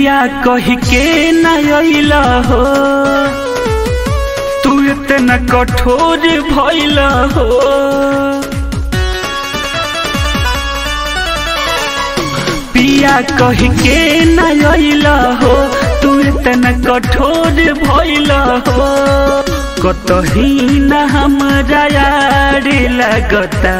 पिया कही के नयल हो तू इतना कठोर भइल हो पिया कही के नयल हो तू इतना कठोर भइल हो कतही न हमरा यार लगता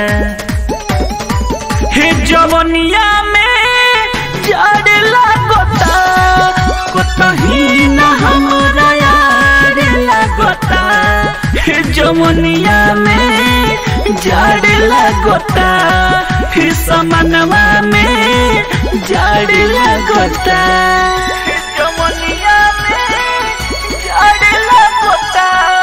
हे जवनिया में जड़ लगता कतही न हमरा यार लगता हे जवनिया में जड़ लगता हे समनवा में जड़ लगता हे जवनिया में जड़ लगता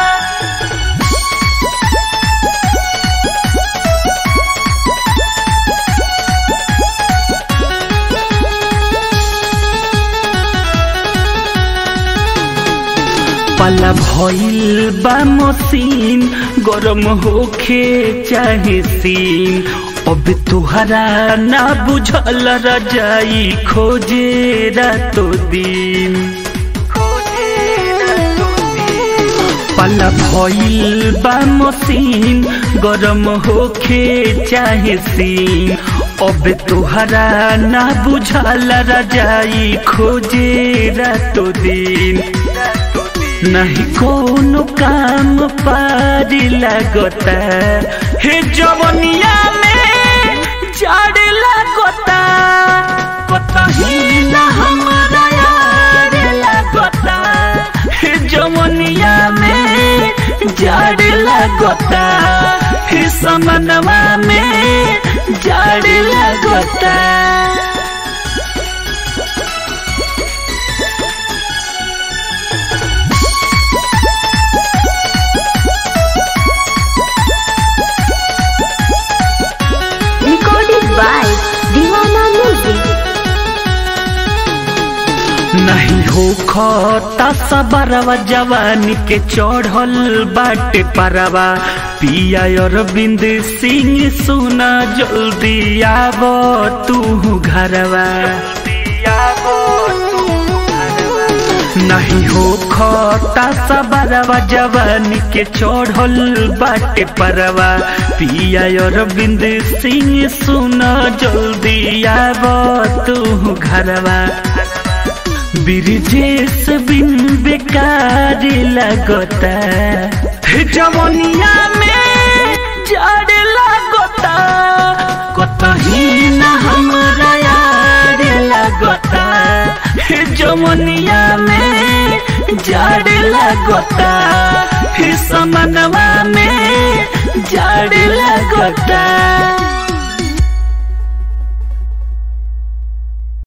पाला भइल बा मसीन गरम होखे चाहे सीन अब तुहरा ना बुझल रजाई खोजे रातो दिन पाला भइल बा मसीन गरम होखे चाहे सीन अब तुहरा ना बुझल रजाई खोजे रातो दिन नहीं कोनो काम पारी लगता हे जवनिया में जड़ लगता कतही न हमरा यार लगता हे जवनिया में जड़ लगता हे समनवा में जड़ लगता recorded by Divana Music. नहीं हो खता सबरवा जवानी के चढ़ल बाटे परवा पिया अरविंद सिंह सुना जल्दी आव तू घरवा नहीं हो खता सबरवा जवानी के चढ़ल बाटे परवा पिया अरविंद सिंह सुना जल्दी आव तू घरवा बिरजेश बिन बेकार लगता हे जवनिया में जड़ लगता कतही न हमरा यार लगता हे जवनिया में जड़ लगता हे समनवा में जड़ लगता